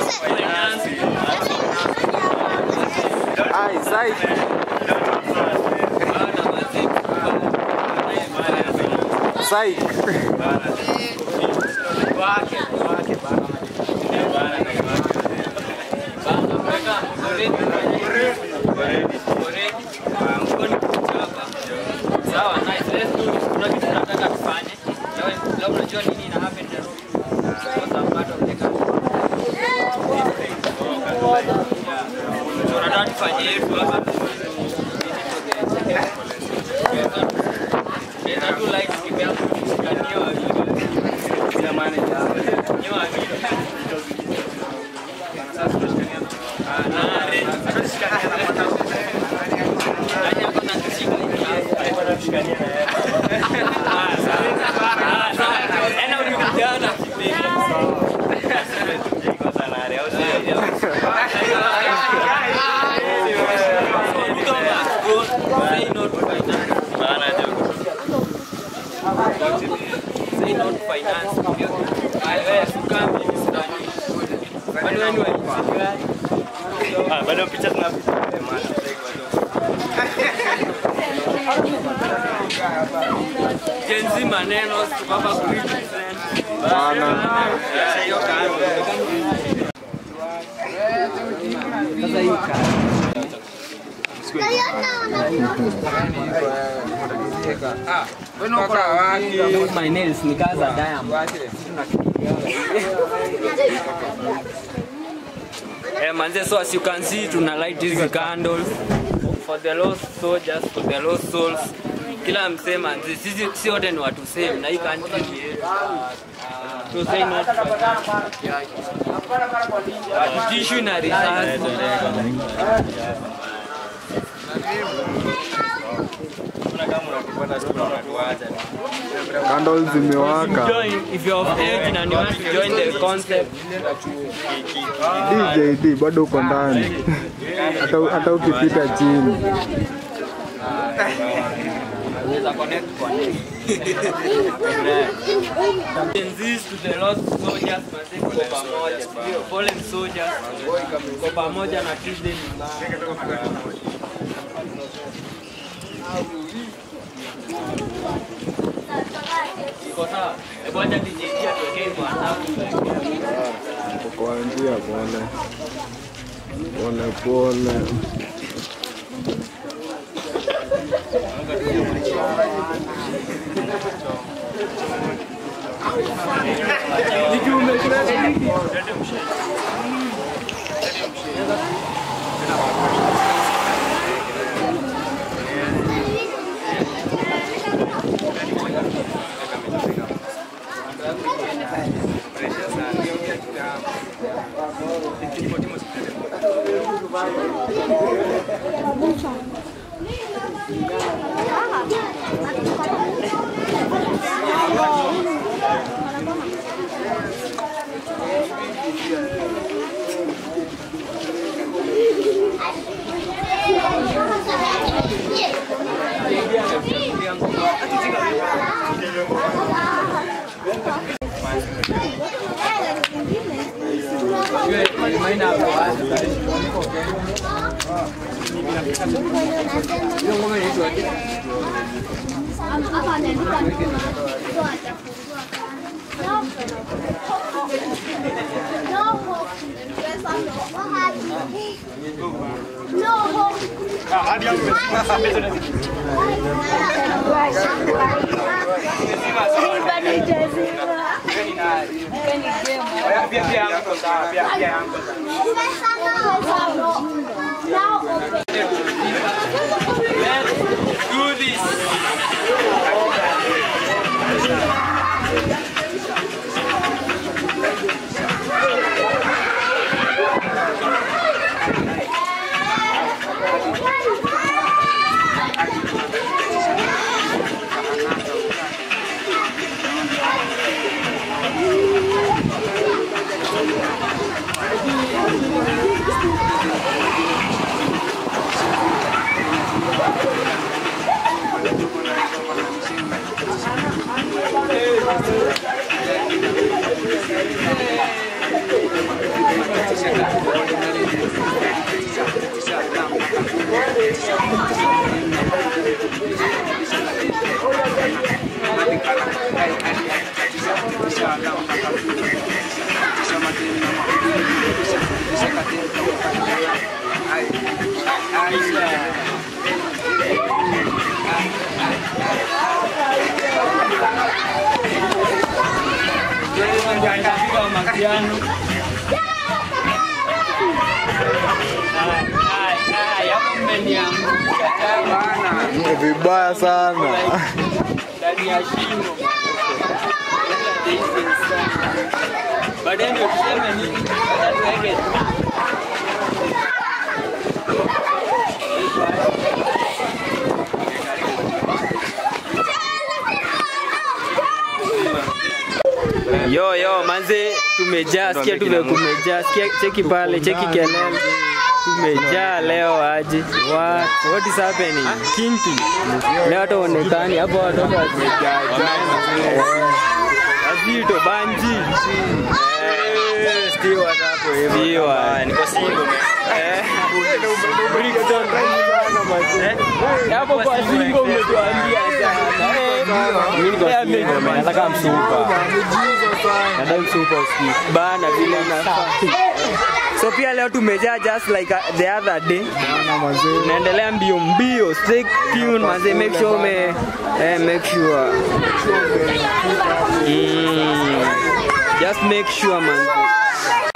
Ai, sai. Sai. Sawa, nice. Let's do it. Kuna kitu nataka tufanye. Leo leo unajua nini ina happen Nairobi? Because I'm part of the country. Yeah. So nataka tufanye hivi hapa. Naweza tu light skip yangu kushikania wawili. Sina manager. Ni wawili. Sasa tunashikania. Ah, na arrange. Nani hapo anatushika hivi? Ah, sawa. Ah, sawa. Ena ulikujana kipenzi. Say no to finance. Say no to finance. Ay, wewe sukami msitani. Kwani wewe ni wa nchi gani? Ah, bado picha zina Gen Z maneno baba kurepresent. Bana. Eh, hiyo kazi. Sasa hii kazi. My nails ni kazi za diamond. Eh, manze, so as you can see tuna light hizi candles for the lost soldiers, for the lost souls. Kila msee manze, sisi si wote ni watu same na hii country ni yetu. So say not tissue na risasi. Candles zimewaka. Join if you're of age and you want to join the concept. DJ D bado uko ndani. Hata hata ukipita chini. Unaweza connect connect. Gen Zs to the lost soldiers manze, tuko pamoja. Ndio, fallen soldiers. Tuko pamoja na Tuesday ni mbaya. Iko sawa? Hebu acha DJ atuwekee kwa adabu. Kwa njia pole. Pole pole. Do this. tano. Ai, ai, hapo mmeniangusha tano. Vibaya sana. ndani ya shimo. Baadaye ndio tuseme nini? Acha tuweke tu. Yo yo manze, tumejaa, sikia tume kumejaa, sikia cheki pale, cheki kelele. Tumejaa leo aje. What what is happening? Kinti. Leo hata onekani hapo watoto wamejaa. Azito banji. Eh, Still watapo hivi. Still. Niko single. Eh. Brixton. Eh, Hapo kwa singo umetuambia sana. Eh, Mimi niko single, nataka msupa. Nadai msupa usiku. Bana vile inafaa. So pia leo tumejaa just like uh, the other day. Tunaendelea mbio mbio. Stay tuned manze, make sure ume eh, make sure. Mm. Just make sure manze.